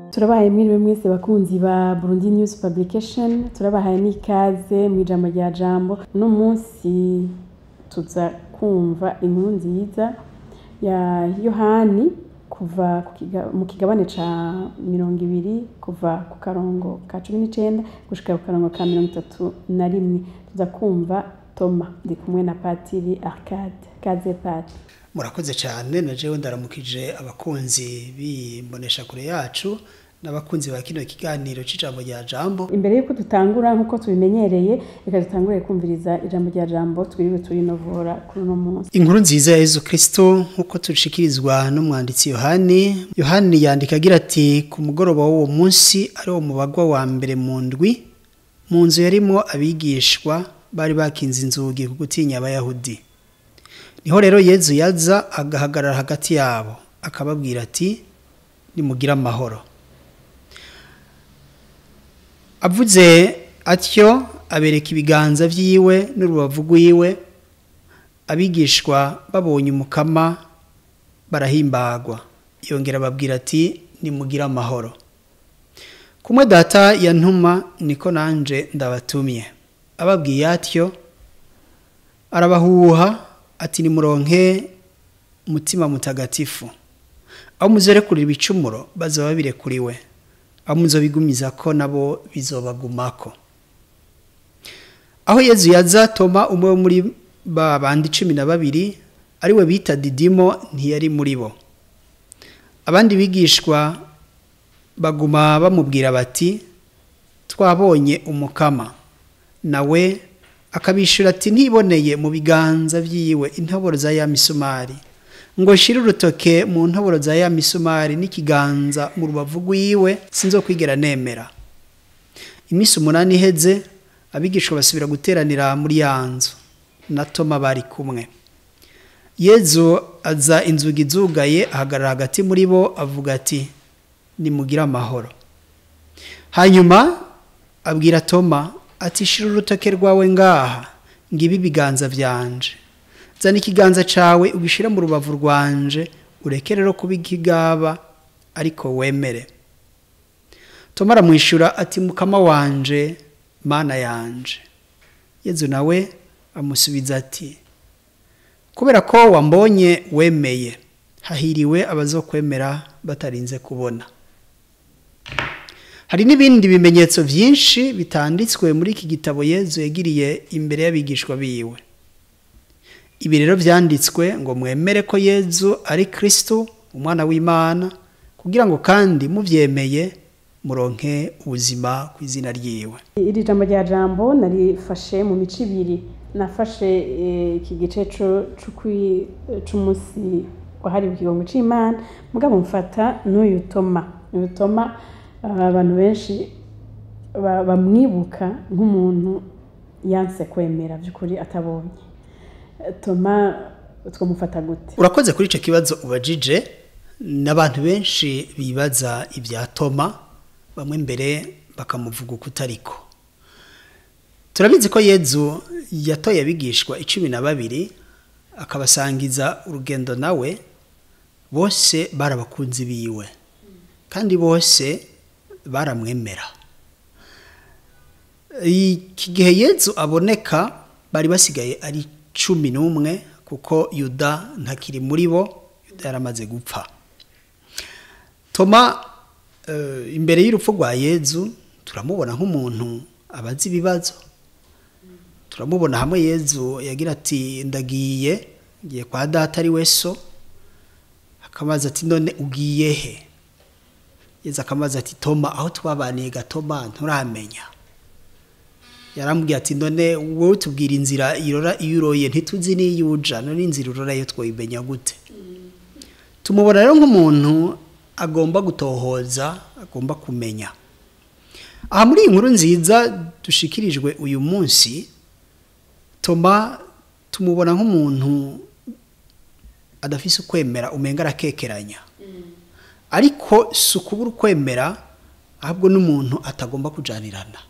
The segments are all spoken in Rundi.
turabahaye mwiriwe mwese bakunzi ba Burundi News Publication turabahaye n'ikaze mu ijambo rya jambo uno munsi tuza kumva inkuru nziza ya Yohani kuva ku kiga- mu kigabane ca mirongo ibiri kuva ku karongo ka cumi n'icenda gushika ku karongo ka mirongo itatu na rimwe tuza kumva Toma ndi kumwe na Patiri Arcade kaze Pati murakoze cyane na jewe ndaramukije abakunzi b'imbonesha kure yacu n'abakunzi ba kino kiganiro c'ijambo rya jambo imbere y'uko dutangura nk'uko tubimenyereye reka dutangure kumviriza ijambo rya jambo twiriwe turinovora kuri uno munsi inkuru nziza ya yezu kristo nk'uko tushikirizwa n'umwanditsi yohani yohani yandika agira ati ku mugoroba w'uwo munsi ari wo mubagwa wa mbere mu ndwi mu nzu yarimwo abigishwa bari bakinze inzugi ku gutinya abayahudi niho rero yezu yaza agahagarara hagati yabo akababwira ati nimugire amahoro avuze atyo abereka ibiganza vyiwe n'urubavu rwiwe abigishwa babonye umukama barahimbagwa yongera ababwira ati nimugire amahoro kumwe data yantuma niko nanje ndabatumye ababwiye atyo arabahuha ati nimuronke umutima mutagatifu aho muzorekurira ibicumuro bazoba birekuriwe aho muzobigumiza ko nabo bizobagumako aho yezu yaza toma umwe wo muri ba bandi cumi na babiri ariwe bita didimo ntiyari muri bo abandi bigishwa baguma bamubwira bati twabonye umukama nawe akabishura ati ntiboneye mu biganza vyiwe intoboro za ya misumari ngo shire urutoke mu ntoboro za ya misumari n'ikiganza mu rubavu rwiwe sinzokwigera nemera iminsi umunani iheze abigishwa basubira guteranira muri ya nzu na toma bari kumwe yezu aza inzugi zugaye ahagarara hagati muri bo avuga ati nimugire amahoro hanyuma abwira toma ati shira urutoke rwawe ngaha ngibi ibiganza vyanje zana ikiganza cawe ugishira mu rubavu rwanje ureke rero kuba ikigaba ariko wemere toma aramwishura ati mukama wanje mana yanje yezu nawe amusubiza ati kubera ko wambonye wemeye hahiriwe abazokwemera batarinze kubona hari n'ibindi bimenyetso byinshi bitanditswe muri iki gitabo yezu yagiriye imbere y'abigishwa biwe ibi rero byanditswe ngo mwemere ko yezu ari kristo umwana w'imana kugira ngo kandi mubyemeye muronke ubuzima ku izina ryiwe iri jambo rya jambo narifashe mu mico ibiri nafashe eh, iki gice co- c'ukwi- c'umunsi wahariwe ikigongo c'imana mugabo mfata n'uyu toma uyu toma ah, abantu benshi ba- bamwibuka nk'umuntu yanse kwemera by'ukuri atabonye Eh, toma twamufata gute urakoze kuri icyo kibazo ubajije n'abantu benshi bibaza ibya toma bamwe mbere bakamuvuga uko utariko turabizi ko yezu yatoye abigishwa icumi na babiri akabasangiza urugendo nawe bose bari abakunzi biwe kandi bose baramwemera iki gihe yezu aboneka bari basigaye ari cumi n'umwe kuko yuda ntakiri muri bo yuda yaramaze gupfa toma eh, imbere y'urupfu rwa yezu turamubona nk'umuntu abazi ibibazo turamubona hamwe yezu yagira ati ndagiye ngiye kwa data ari we so akamaze ati none ugiye he yezu akamaze ati toma aho twabaniye gatoma nturamenya yarambwiye ati none wowe tubwira inzira irora iyo uroye ntituzi n'iyo uja none inzira urora yo twoyimenya gute tumubona rero nk'umuntu agomba gutohoza agomba kumenya aha muri iyi nkuru nziza dushikirijwe uyu munsi toma tumubona nk'umuntu adafise ukwemera umenga arakekeranya ariko si ukubura ukwemera ahubwo n'umuntu atagomba kujanirana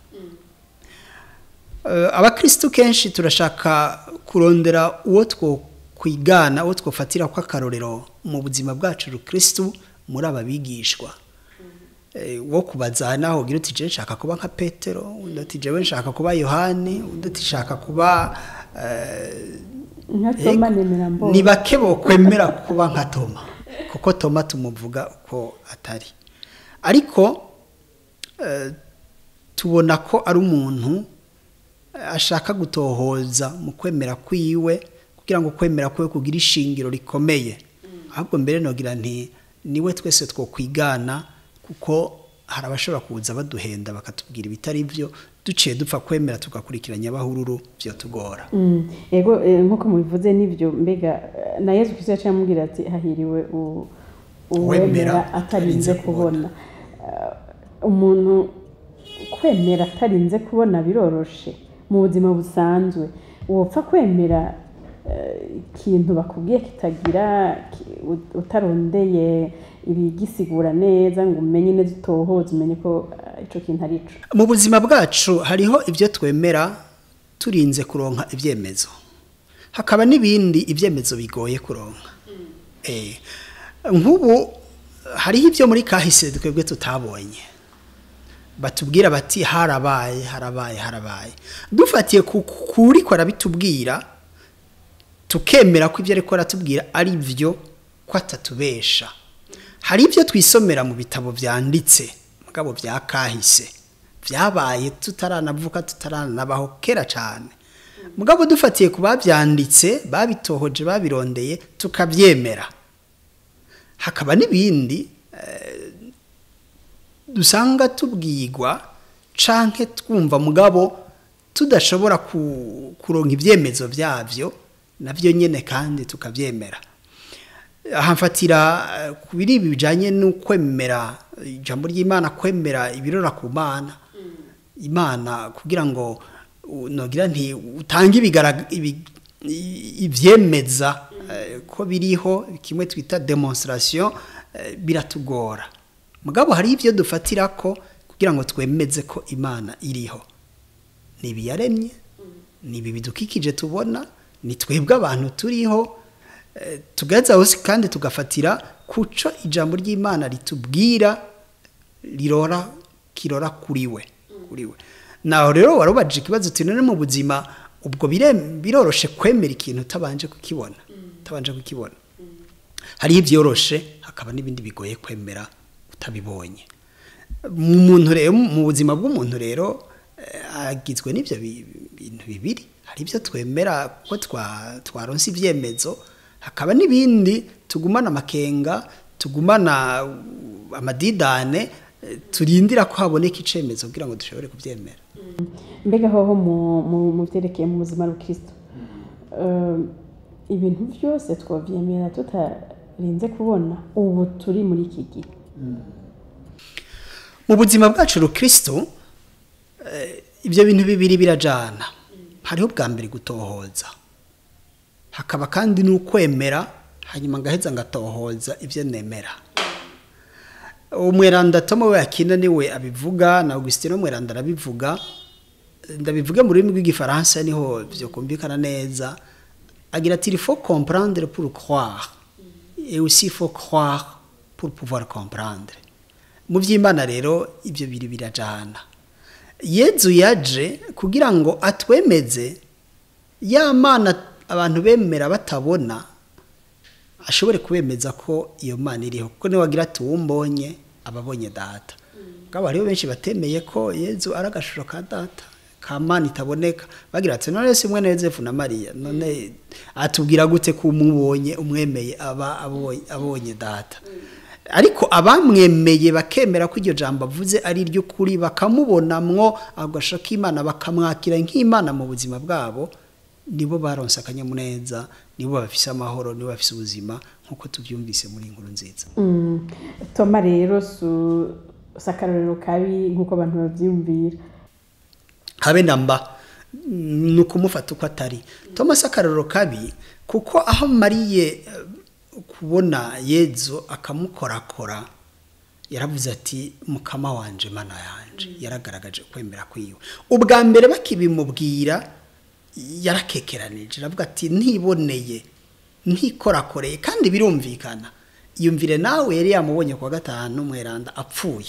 Eh, abakristu kenshi turashaka kurondera uwo two kwigana uwo twofatira ko akarorero mu buzima bwacu rukristu muri aba bigishwa eh, wo kubaza naho ugira uti je nshaka kuba nka petero undi ati jewe nshaka kuba yohani undi ati nshaka kuba eh, nka toma nemera mbonye ni bake bokwemera kuba nka toma kuko toma tumuvuga uko atari ariko eh, tubona ko ari umuntu eh, ashaka gutohoza mu kwemera kwiwe kugira ngo kwemera kwiwe kugira ishingiro rikomeye ahubwo mbere nogira nti niwe twese twokwigana kuko hari abashobora kuza baduhenda bakatubwira ibitari byo duciye dupfa kwemera tugakurikiranya abahururu byo tugora Mm, ego eh, nk'uko mubivuze n'ibyo mbega eh, na yesu kristo yaciye amubwira ati hahiriwe u- Uwemera uwemera atarinze atarinze kubona Eh, umuntu kwemera atarinze kubona biroroshe mu buzima busanzwe wopfa kwemera eh, ikintu bakubwiye kitagira ki- ut- utarondeye ibigisigura neza ngo umenye neza utohoze umenye ko eh, ico kintu ari ico mu buzima bwacu hariho ibyo twemera turinze kuronka ibyemezo hakaba n'ibindi ibyemezo bigoye kuronka Eh, nk'ubu hariho ibyo muri kahise twebwe tutabonye batubwira bati harabaye harabaye harabaye dufatiye ku kuri ko arabitubwira tukemera ko ibyo ariko aratubwira ari byo ko atatubesha hari ibyo twisomera mu bitabo byanditse mugabo bya kahise byabaye tutaranavuka tutaranabaho kera cyane mugabo dufatiye ku babyanditse babitohoje babirondeye tukabyemera hakaba n'ibindi eh, dusanga tubwirwa canke twumva mugabo tudashobora ku- kuronka ibyemezo byabyo nabyo nyene kandi tukabyemera aha mfatira eh, ku biri ibi bijanye n'ukwemera ijambo ry'imana kwemera ibirora ku mana imana kugira ngo u- nogira nti utange ibigara- ibi- i- ivyemeza eh, ko biriho kimwe twita demonstration eh, biratugora mugabo hari ibyo dufatira ko kugira ngo twemeze ko imana iriho ni ibi yaremye ni ibi bidukikije tubona ni twebwe abantu turiho eh, tugaheza hose kandi tugafatira kuco ijambo ry'imana ritubwira rirora kirora kuri we kuri we naho rero warubajije ikibazo uti none mu buzima ubwo bire- biroroshe kwemera ikintu utabanje kukibona utabanje kukibona hariho ibyoroshe hakaba n'ibindi bigoye kwemera utabibonye mu muntu rero mu buzima bw'umuntu rero eh, agizwe n'ibyo bi- bintu bibiri hari ibyo twemera ko twa- twaronse ibyemezo hakaba n'ibindi tugumana amakenga tugumana uh, amadidane eh, turindira ko haboneka icemezo kugira ngo dushobore kubyemera mbega hoho mu- mu- mu byerekeye mu buzima bw'ikristo Eh, ibintu byose twabyemera tutarinze kubona ubu turi muri iki gihe mu buzima bwacu rukristo eh, ibyo bintu bibiri birajana hariho bwa mbere gutohoza hakaba kandi n'ukwemera hanyuma ngaheza ngatohoza ibyo nemera umweranda tomo we akina niwe abivuga na augustin umweranda arabivuga ndabivuge mu rurimi rw'igifaransa niho byo kumvikana neza agira ati il faut comprendre pour croire et aussi il faut croire pour pouvoir comprendre mu by'imana rero ibyo biri birajana yezu yaje kugira ngo atwemeze ya mana abantu bemera batabona ashobore kubemeza ko iyo mana iriho kuko niwe wagira ati uwumbonye ababonye data ngabo hariho benshi batemeye ko yezu ari agashusho ka data ka mana itaboneka bagira ati none si umwe na yosefu na mariya none atubwira gute ko umubonye umwemeye aba abonye, abonye data ariko abamwemeye bakemera ko iryo jambo avuze ari iry'ukuri bakamubonamwo agasho k'imana bakamwakira nk'imana mu buzima bwabo nibo baronse akanyamuneza nibo bafise amahoro nibo bafise ubuzima nk'uko tubyumvise muri iyi nkuru nziza Mm, toma rero su si akarorero kabi nk'uko abantu babyiyumvira habe namba ni ukumufata uko atari thomas akarorero kabi kuko aho amariye eh, kubona yezu akamukorakora yaravuze ati mukama wanje mana yanje yaragaragaje kwemera kwiwe ubwa mbere bakibimubwira yarakekeranije aravuga ati ntiboneye ntikorakoreye kandi birumvikana yumvire nawe yari yamubonye kuwa gatanu mweranda apfuye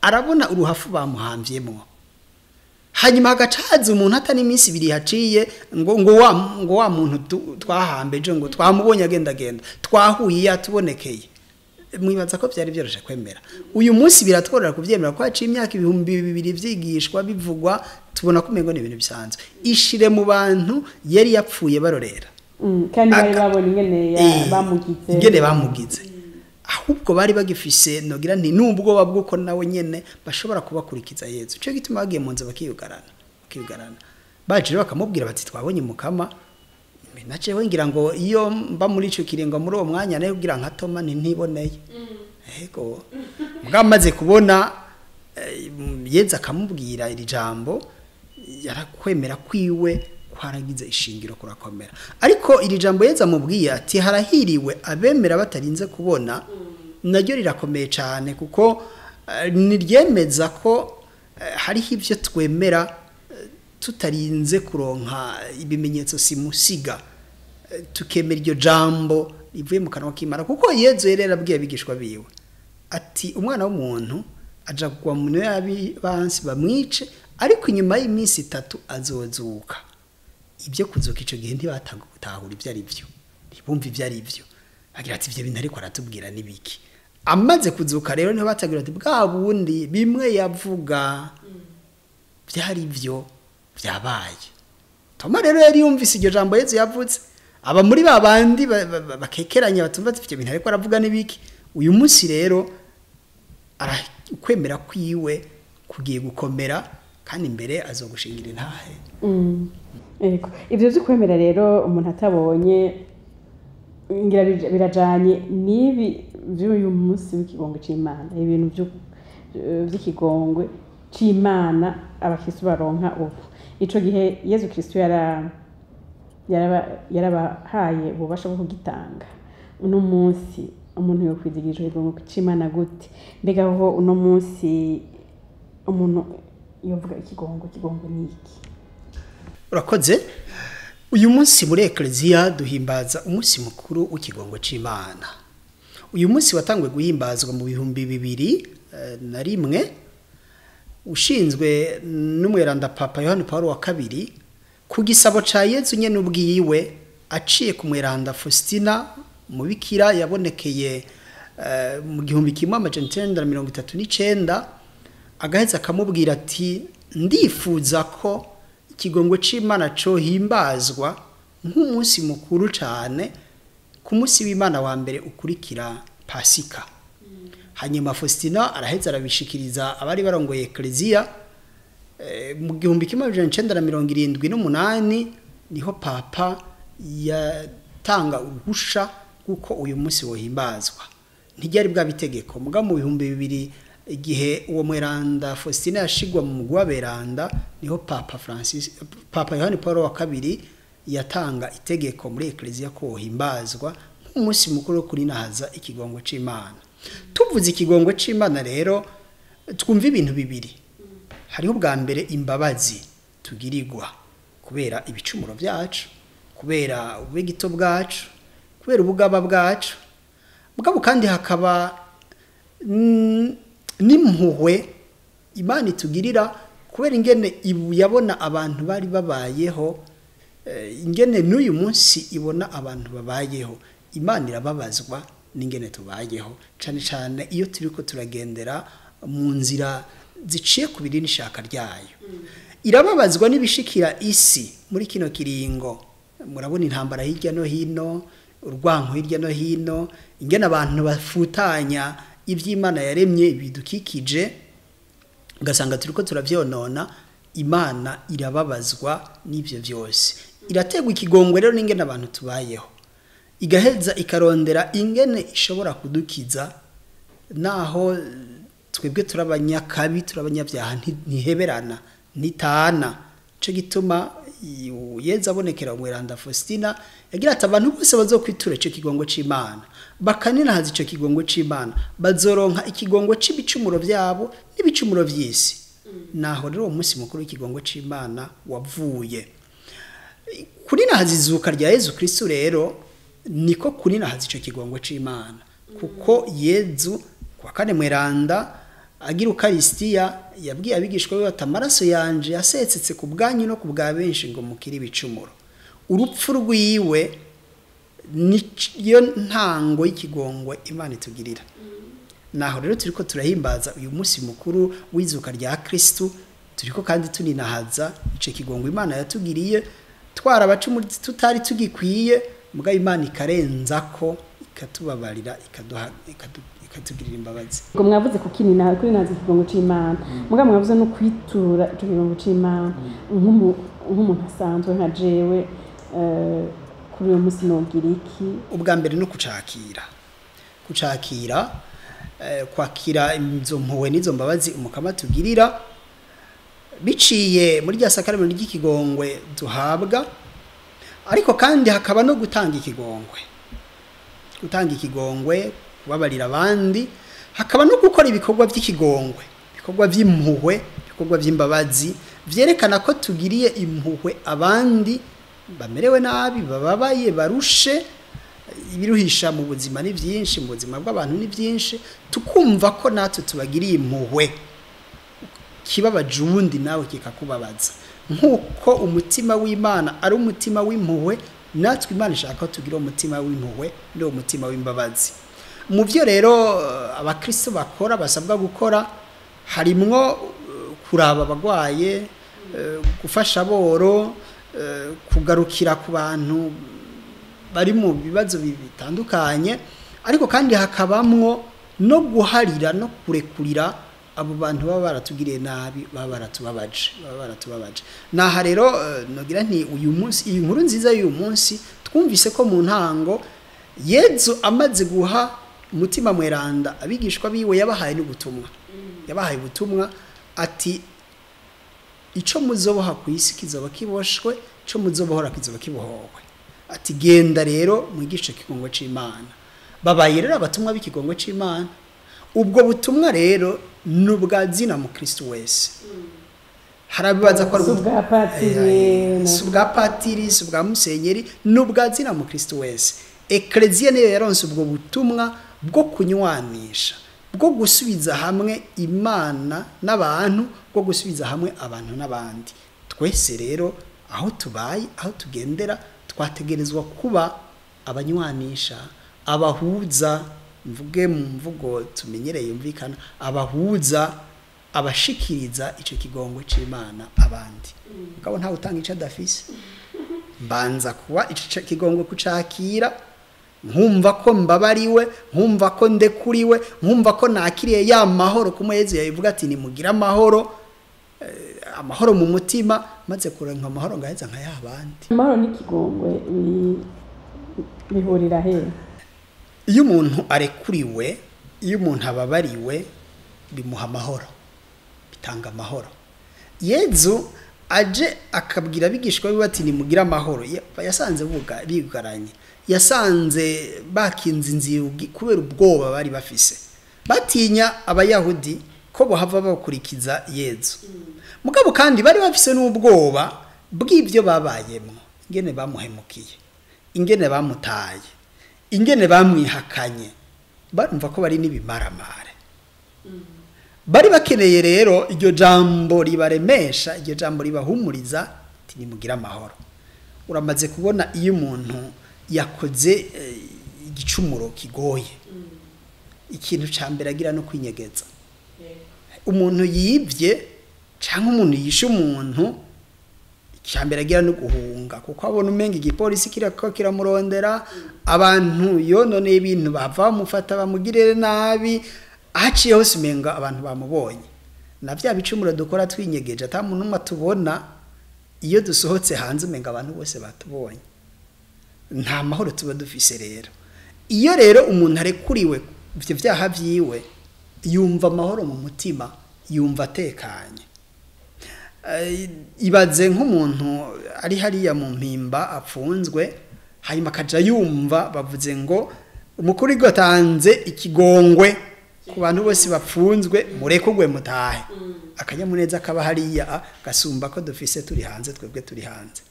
arabona uruhafu bamuhamvyemo hanyuma hagaca haza umuntu atari iminsi ibiri haciye ngo ngo wa ngo wa muntu tu- twahambeje ngo twamubonye agenda agenda twahuye yatubonekeye mwibaza ko byari byoroshye kwemera uyu munsi biratworera kubyemera ko haciye imyaka ibihumbi bibiri byigishwa bivugwa tubona ko umengo ni ibintu bisanzwe ishire mu bantu yari yapfuye barorera Mm, kandi bari Aka- babona ingene ya- Eh, bamugize ingene bamugize ahubwo bari bagifise nogira nti n'ubwoba bw'uko nawe nyene bashobora kubakurikiza yezu cyo gituma bagiye mu nzu bakiyugarana bakiyugarana baje rero bakamubwira bati twabonye mukama nace we ngira ngo iyo mba muri ico kiringo muri uwo mwanya nayo kugira nka Toma ni ntiboneye ego bwamaze kubona eh, yeza akamubwira iri jambo yarakwemera kwiwe kwaragize ishingiro kurakomera ariko iri jambo yeza amubwiye ati harahiriwe abemera batarinze kubona naryo rirakomeye cyane kuko eh, niryemeza ko eh, hariho ibyo twemera eh, tutarinze kuronka ibimenyetso simusiga Eh, tukemera iryo jambo rivuye mu kanwa k'imana kuko yezu yari yarabwiye abigishwa biwe ati umwana w'umuntu aja kugwa mu yabi bansi bamwice ariko inyuma y'iminsi itatu azozuka ibyo kuzuka icyo gihe ntibatanga gutahura ibyo ari byo ntibumve ibyo ari byo agira ati ibyo bintu ariko aratubwira n'ibiki amaze kuzuka rero niho batagira ati bwa bundi bimwe yavuga byari byo byabaye toma rero yari yumvise iryo jambo yezu yavutse aba muri ba bandi ba- ba- ba- bakekeranya batumva ati ibyo bintu ariko aravuga n'ibiki uyu munsi rero arakwemera kwiwe kugiye gukomera kandi imbere azogushingira intahe Mm, yego ibyo byo kwemera rero umuntu atabonye ngira bija- birajanye n'ibi by'uyu munsi w'ikigongo c'imana ibintu byo- eh, by'ikigongwe c'imana abakristu baronka ubu ico gihe yezu kristu yara yaraba- yarabahaye ububasha bwo kugitanga uno munsi umuntu yokwizigira ico kigongo c'imana gute mbega ho uno munsi umuntu yovuga ikigongo ikigongo ni iki urakoze uyu munsi muri ekereziya duhimbaza umunsi mukuru w'ikigongo cy'imana uyu munsi watangiwe guhimbazwa mu bihumbi bibiri eh, na rimwe ushinzwe n'umweranda papa yohani paul wa kabiri ku gisabo cya yezu nyine ubwiwe aciye ku mweranda faustina umubikira yabonekeye eh, mu gihumbi kimwe amajana icyenda na mirongo itatu n'icyenda agaheza akamubwira ati ndifuza ko ikigongo cy'imana cyohimbazwa nk'umunsi mukuru cyane ku munsi w'imana wa mbere ukurikira pasika hanyuma faustina araheza arabishikiriza abari barongoye ekereziya Eh, mu gihumbi kimwe amajana icyenda na mirongo irindwi n'umunani niho papa yatanga uruhusha rw'uko uyu munsi wohimbazwa ntiryari bwaba itegeko muga mu bihumbi bibiri igihe uwo mweranda faustin yashigwa mu mugwi w'aberanda niho papa francis papa yohani paul wa kabiri yatanga itegeko muri ekereziya ko wohimbazwa nk'umunsi mukuru wo kurinahaza ikigongo c'imana tuvuze ikigongo c'imana rero twumva ibintu bibiri hariho ubwa mbere imbabazi tugirirwa kubera ibicumuro byacu kubera ubugito bwacu kubera ubugaba bwacu mugabo kandi hakaba mm, n'impuhwe imana itugirira kubera ingene ibu yabona abantu bari babayeho eh, ingene n'uyu munsi ibona abantu babayeho imana irababazwa n'ingene tubayeho cyane cyane iyo turi ko turagendera mu nzira ziciye ku biri n'ishaka ryayo irababazwa n'ibishikira isi muri kino kiringo murabona intambara hirya no hino urwanko hirya no hino ingene abantu bafutanya iby'imana yaremye ibidukikije ugasanga turi ko turabyonona imana irababazwa n'ibyo byose irategwa ikigongwe rero n'ingene abantu tubayeho igaheza ikarondera ingene ishobora kudukiza naho twebwe turabanyakabi turabanyabyaha ntiheberana ntitana cyo gituma yeza abonekera umweranda faustina yagira ati abantu bose bazokwitura icyo kigongo cy'imana bakaninahaza icyo kigongo cy'imana bazoronka ikigongo cy'ibicumuro byabo n'ibicumuro by'isi naho rero uwo munsi mukuru w'ikigongo cy'imana wavuye kuri nahaza izuka rya yezu kirisitu rero niko kuri nahaza icyo kigongo cy'imana kuko yezu kuwa kane mweranda agira ukarisitiya yabwiye abigishwa be bati amaraso yanje yasetsetse ku bwanyu no ku bwa benshi ngo mukire ibicumuro urupfu rwiwe niyo ntango y'ikigongwe imana itugirira naho rero turi ko turahimbaza uyu munsi mukuru w'izuka rya kirisitu turi ko kandi tuninahaza icyo kigongo imana yatugiriye twarabaca tutari tugikwiye mbwa imana ikarenza ko ikatubabarira ikatugirira imbabazi ngo mwavuze ku kinina kuri nazi ikigongo c'imana mbwa mwavuze no kwitura ico kigongo c'imana nk'umuntu asanzwe nka jewe kuri uyu munsi nogira iki ubwa mbere no kucakira kucakira kwakira izo mpuwe n'izo mbabazi umukama tugirira biciye muri rya sakaramento ry'ikigongwe duhabwa ariko kandi hakaba no gutanga ikigongwe gutanga ikigongwe kubabarira abandi hakaba no gukora ibikorwa by'ikigongwe ibikorwa by'impuhwe ibikorwa by'imbabazi byerekana ko tugiriye impuhwe abandi bamerewe nabi bababaye barushe ibiruhisha mu buzima ni byinshi mu buzima bw'abantu ni byinshi tukumva ko natwe tubagiriye impuhwe kibabaje uwundi nawe kikakubabaza nk'uko umutima w'imana ari umutima w'impuhwe natwe imana ishaka ko tugira umutima w'impuhwe n'uwo mutima w'imbabazi mu byo rero abakristo bakora basabwa gukora harimwo kuraba abagwaye gufasha aboro kugarukira ku bantu bari mu bibazo bitandukanye ariko kandi hakabamwo no guharira no kurekurira abo bantu baba baratugiriye nabi baba baratubabaje baba baratubabaje naha rero nogira nti uyu munsi iyi nkuru nziza y'uyu munsi twumvise ko mu ntango yezu amaze guha umutima mweranda abigishwa biwe yabahaye n'ubutumwa yabahaye ubutumwa ati icyo muzoboha ku isi kizoba kiboshwe icyo muzobohora kizoba kibohowe ati genda rero mwigishe ikigongo cy'imana babaye rero abatumwa b'ikigongo cy'imana ubwo butumwa rero ni ubwa zina mu kirisitu wese harabibaza ko ari ubwa patiri si ubwa patiri si ubwa musenyeri ni ubwa zina mu kirisitu wese ekereziya niyo yaronse ubwo butumwa bwo kunywanisha bwo gusubiza hamwe imana n'abantu bwo gusubiza hamwe abantu n'abandi twese rero aho tubaye aho tugendera twategerezwa kuba abanywanisha abahuza mvuge mu mvugo tumenyereye yumvikana abahuza abashikiriza icyo kigongo cy'imana abandi mugabo ntawe utanga icyo adafise mbanza kuba icyo kigongo kucakira nkumva ko mbabariwe nkumva ko ndekuriwe nkumva ko nakiriye ya mahoro kumwezi yabivuga ati nimugire amahoro amahoro mu mutima maze kurenga amahoro ngaheza nka yabandi amahoro n'ikigongwe bihurira he iyo umuntu arekuriwe iyo umuntu ababariwe bimuha amahoro bitanga amahoro yezu aje akabwira abigishwa be bati nimugire amahoro yasanze bigaranye yasanze bakinze inzugi kubera ubwoba bari bafise batinya abayahudi ko bahava bakurikiza yezu mugabo kandi bari bafise n'ubwoba bw'ibyo babayemo ingene bamuhemukiye ingene bamutaye ingene bamwihakanye barumva ko bari n'ibimaramare bari bakeneye rero iryo jambo ribaremesha iryo jambo ribahumuriza nimugire amahoro uramaze kubona iyo umuntu yakoze igicumuro kigoye ikintu cya mbere agira no kwinyegeza umuntu yibye cyangwa umuntu yishe umuntu icya mbere agira no guhunga kuko abona umenga igipolisi kirako kiramurondera abantu yononeye ibintu bava bamufata bamugirire nabi ahaciye hose umenga abantu bamubonye na bya bicumuro dukora twinyegeje ata muntu umwe atubona iyo dusohotse hanze umenga abantu bose batubonye nta mahoro tuba dufise rero iyo rero umuntu arekuriwe ibyo byaha byiwe yumva amahoro mu mutima yumva atekanye ibaze nk'umuntu ari hariya mu mpimba apfunzwe hanyuma akajya yumva bavuze ngo umukuru igatanze ikigongwe ku bantu bose bapfunzwe murekugwe mutahe akanyamuneza kaba hariya gasumba ko dufise turi hanze twebwe turi hanze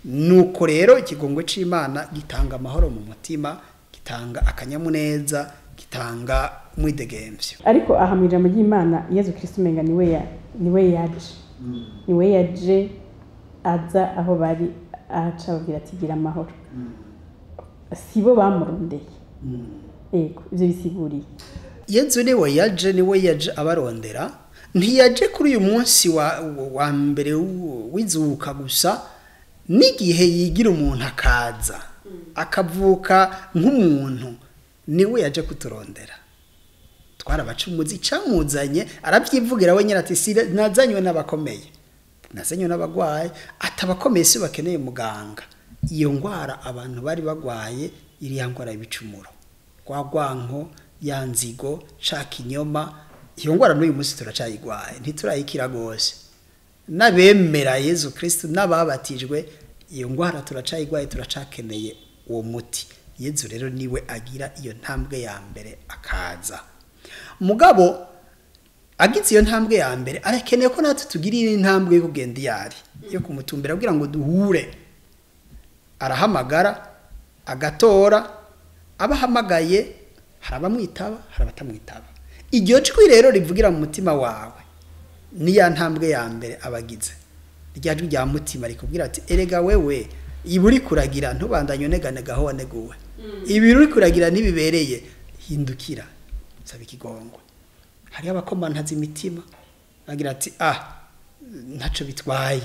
nuko rero ikigongwe cy'imana gitanga amahoro mu mutima gitanga akanyamuneza gitanga umwidegemvyo ariko aha mu ijambo ry'imana yezu kirisito umenga niwe ya niwe yaje niwe yaje aza aho bari aca ababwira ati gira amahoro si bo bamurondeye yego ibyo bisiguriye yezu niwe yaje niwe yaje abarondera ntiyaje kuri uyu munsi wa, wa mbere w- w'izuka gusa n'igihe yigira umuntu akaza akavuka nk'umuntu niwe yaje kuturondera twarabacumuzi icamuzanye arabyivugira we nyine ati "Si- nazanywe n'abakomeye nazanywe n'abagwayi atabakomeye si bakeneye muganga iyo ndwara abantu bari bagwaye iriya ndwara y'ibicumuro rwa rwanko ya nzigo ca kinyoma iyo ndwara n'uyu munsi turacayigwaye ntiturayikira rwose n'abemera yezu kristo n'ababatijwe iyo ndwara turacayigwaye turacakeneye uwo muti yezu rero niwe agira iyo ntambwe ya mbere akaza mugabo agize iyo ntambwe ya mbere arakeneye ko natwe tugira iyi ntambwe yo kugenda iyo ari yo kumutumbira kugira ngo duhure arahamagara agatora abahamagaye hari abamwitaba hari abatamwitaba iryo jwi rero rivugira mu mutima wawe ni ya ntambwe ya mbere abagize rya jwi rya mutima rikubwira ati erega wewe ibi uri kuragira ntubandanye uneganega aho waneguwe ibi uri kuragira ntibibereye hindukira saba ikigongwe hariho abakomantaza imitima bagira ati ah ntaco bitwaye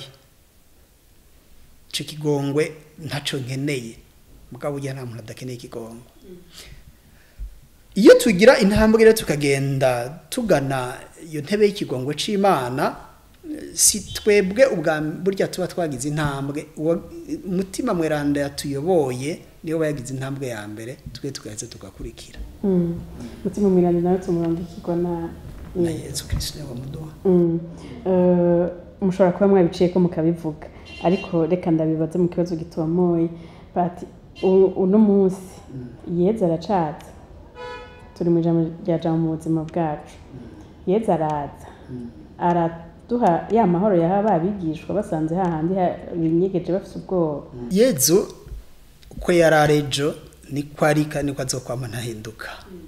ico kigongwe ntaco nkeneye mugabo ujya nta muntu adakeneye ikigongwe iyo tugira intambwe rero tukagenda tugana iyo ntebe y'ikigongwe c'imana eh, si twebwe ubwa burya tuba twagize intambwe uwo umutima mweranda yatuyoboye niyo bayagize intambwe ya mbere twe tugaheza tugakurikira Mm. mutima mwirande nawe tumurambikirwa na na yesu kristo niwe wamuduha Mm. Eh, mushobora kuba mwabiciye ko mukabivuga ariko reka ndabibaze mu kibazo gitomoye bati u- uno munsi yeza aracatse turi mu ijambo rya jambo mu buzima bwacu yeza araza araduha ya mahoro yaha babigishwa basanze hahandi ha- binyegeje bafite ubwoba yezu uko yari ari ejo niko ari kandi niko azokwama ntahinduka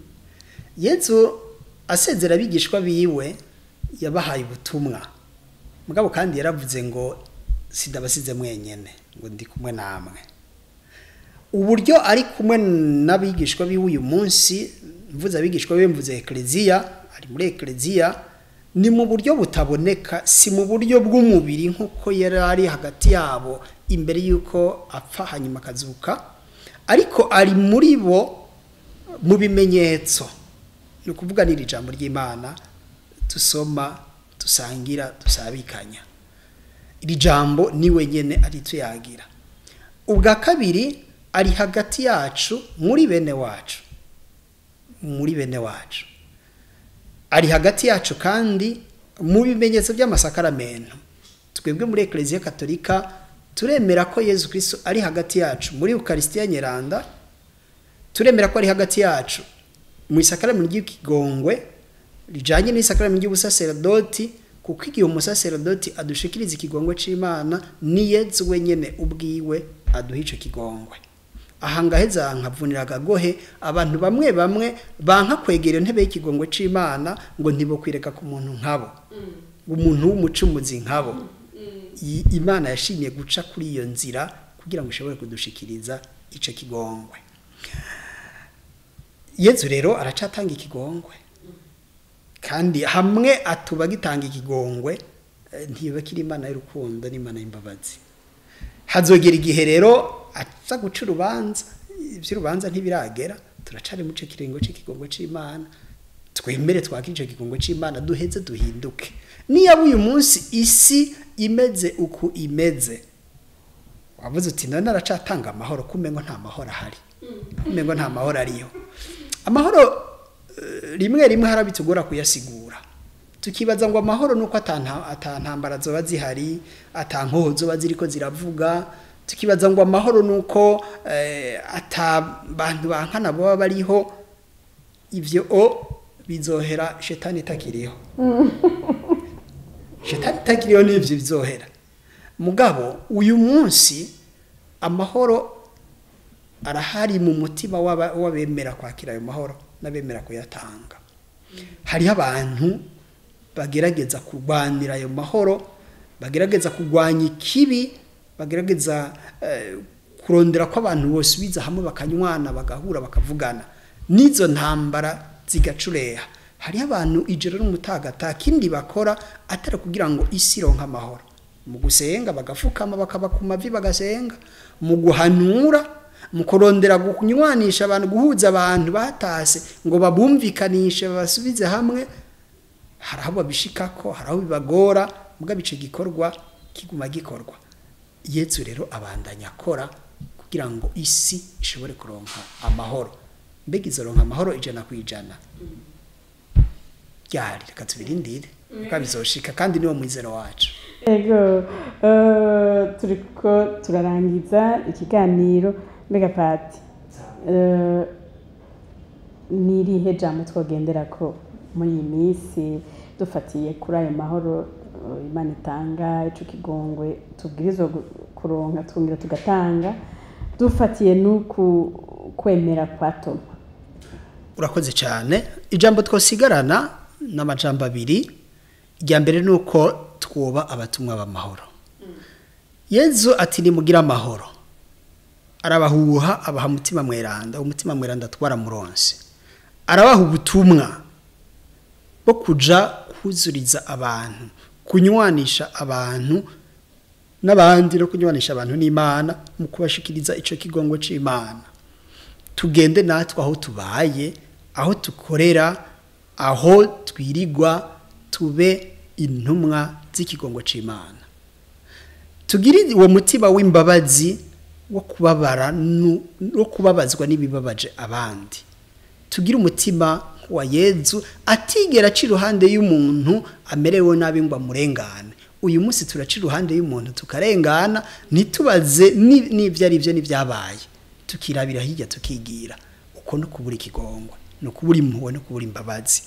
yezu asezera abigishwa biwe yabahaye ubutumwa mugabo kandi yaravuze ngo sidabasize mwenyene ngo ndi kumwe namwe uburyo ari kumwe n'abigishwa biwe uyu munsi mvuze abigishwa biwe mvuze ekleziya ari muri ekleziya ni mu buryo butaboneka si mu buryo bw'umubiri nk'uko yari ari hagati yabo imbere y'uko apfa hanyuma akazuka ariko ari muri bo mu bimenyetso ni ukuvuga n'iri jambo ry'imana dusoma dusangira dusabikanya iri jambo ni wenyine ari tuyagira ubwa kabiri ari hagati yacu muri bene wacu muri bene wacu ari hagati yacu kandi mu bimenyetso by'amasakaramentu twebwe muri ekereziya katolika turemera ko yezu kristo ari hagati yacu muri ukarisitiya nyeranda turemera ko ari hagati yacu mu isakaramentu ry'ikigongwe rijanye n'isakaramento ry'ubusaserodoti kuko igihe umusaserodoti adushikiriza ikigongwe c'imana ni yezu wenyene ubwiwe aduha ico kigongwe aha ngaheza nkavunira agagohe abantu bamwe bamwe banka kwegera intebe y'ikigongwe c'imana ngo ntibokwireka ku muntu nkabo umuntu w'umucumuzi nkabo I- imana yashimye guca kuri iyo nzira kugira ngo ishobore kudushikiriza ico kigongwe yezu rero aracatanga ikigongwe kandi hamwe atuba gitanga ikigongwe eh, ntiba kiri imana y'urukundo n'imana y'imbabazi hazogera igihe rero aza guca urubanza iby'urubanza ntibiragera turacari mu kiringo cy'ikigongwe c'imana twemere twakire ico kigongwe c'imana duheze duhinduke niyaba uyu munsi isi imeze uku imeze wavuze uti none aracatanga amahoro kumengo nta mahoro ahari kumengo nta mahoro ariyo amahoro eh, rimwe rimwe harabitugora kuyasigura tukibaza ngo amahoro nuko atanta atantambara zoba zihari atankoho zoba ziriko ziravuga tukibaza ngo amahoro nuko eh, ata bantu bankana baba bariho ivyo o bizohera shetani itakiriho shetani itakiriho n'ivyo bizohera mugabo uyu munsi amahoro arahari mu mutima w'aba- w'abemera kwakira ayo mahoro n'abemera kuyatanga hariho abantu bagerageza kurwanira ayo mahoro bagerageza kurwanya ikibi bagerageza eh, kurondera ko abantu bose biza hamwe bakanywana bagahura bakavugana n'izo ntambara zigacureha hariho abantu ijoro n'umutaga ata kindi bakora atari kugira ngo isi ironke amahoro mu gusenga bagafukama bakaba ku mavi bagasenga mu guhanura mu kurondera kunywanisha abantu guhuza abantu batase ngo babumvikanishe babasubize hamwe hari aho babishikako hari aho bibagora mbwa bice gikorwa kiguma gikorwa yesu rero abandanya akora kugira ngo isi ishobore kuronka amahoro mbega izoronka amahoro ijana ku ijana ryari reka tubirindire kuko bizoshika kandi niwo mwizero wacu ego eh, turiko turarangiza ikiganiro mbega pati eh, ni irihe jambo twogendera ko muri iyi minsi dufatiye kuri ayo mahoro eh, imana itanga ico kigongwe tubwirizwa gu- kuronka twongera tugatanga dufatiye n'uku kwemera kwa toma urakoze cyane ijambo twosigarana n'amajambo abiri irya mbere ni uko twuba abatumwa b'amahoro yezu ati nimugire amahoro arabahuha abaha umutima mweranda umutima mweranda twaramuronse arabaha ubutumwa bwo kuja kuzuriza abantu kunywanisha abantu n'abandi no kunywanisha abantu n'imana mu kubashikiriza ico kigongo c'imana tugende natwe aho tubaye aho dukorera aho twirirwa tube intumwa z'ikigongo c'imana tugire uwo mutima w'imbabazi wo kubabara nu- wo kubabazwa n'ibibabaje abandi tugire umutima wa yezu atigera aca iruhande y'umuntu amerewe nabi ngo amurengane uyu munsi turaca iruhande y'umuntu tukarengana ntitubaze ni- n'ibyo ari byo n'ibyabaye tukirabira hirya tukigira uko no kubura ikigongwe no kubura impuhwe no kubura imbabazi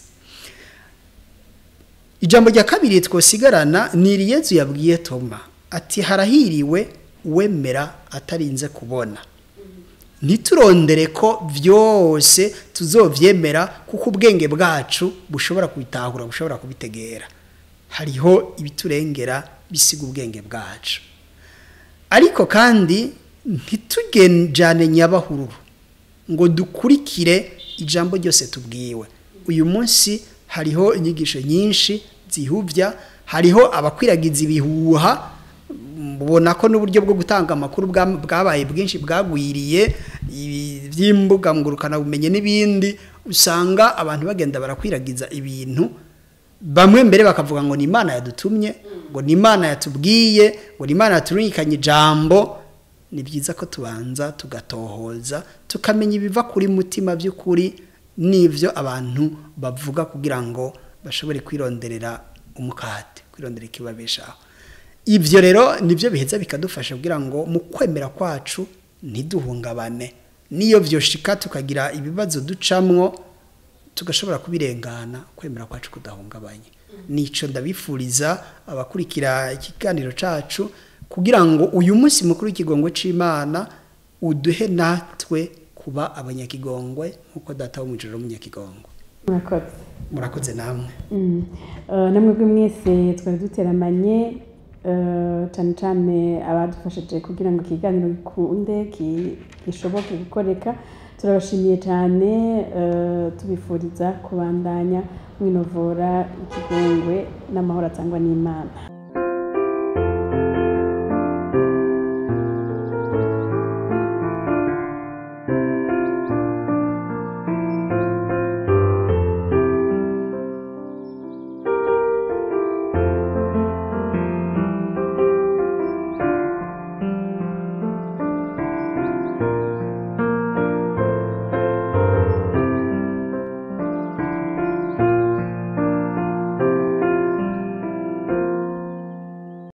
ijambo rya kabiri twosigarana ni iri yezu yabwiye toma ati harahiriwe uwemera atarinze kubona ntiturondere ko byose tuzovyemera kuko ubwenge bwacu bushobora kubitahura bushobora kubitegera hariho ibiturengera bisiga ubwenge bwacu ariko kandi ntitugenjane nyabahururu ngo dukurikire ijambo ryose tubwiwe uyu munsi hariho inyigisho nyinshi zihuvya hariho abakwiragiza ibihuha mubona ko n'uburyo bwo gutanga amakuru bwa- bwabaye bwinshi bwagwiriye ibi- by'imbuga ngurukana bumenye n'ibindi usanga abantu bagenda barakwiragiza ibintu bamwe mbere bakavuga ngo ni imana yadutumye ngo ni imana yatubwiye ngo ni imana yaturungikanye ijambo ni byiza ko tubanza tugatohoza tukamenya ibiva kuri mutima by'ukuri n'ibyo abantu bavuga kugira ngo bashobore kwironderera umukate kwirondera ikibabeshaho ibyo rero nibyo biheza bikadufasha kugira ngo mu kwemera kwacu ntiduhungabane n'iyo byoshika tukagira ibibazo ducamwo tugashobora kubirengana kwemera kwacu kudahungabanye nico ndabifuriza abakurikira ikiganiro cacu kugira ngo uyu munsi mukuru w'ikigongo c'imana uduhe natwe kuba abanyakigongwe nk'uko data wo mw'ijoro w'umunyakigongwe murakoze murakoze namwe Mm. Eh, namwe mwese twari duteramanye eh, cyane cyane abadufashije kugira ngo ikiganiro gikunde ki- gishoboke gukoreka turabashimiye cyane eh, tubifuriza kubandanya mwinovora ikigongwe n'amahoro atangwa n'imana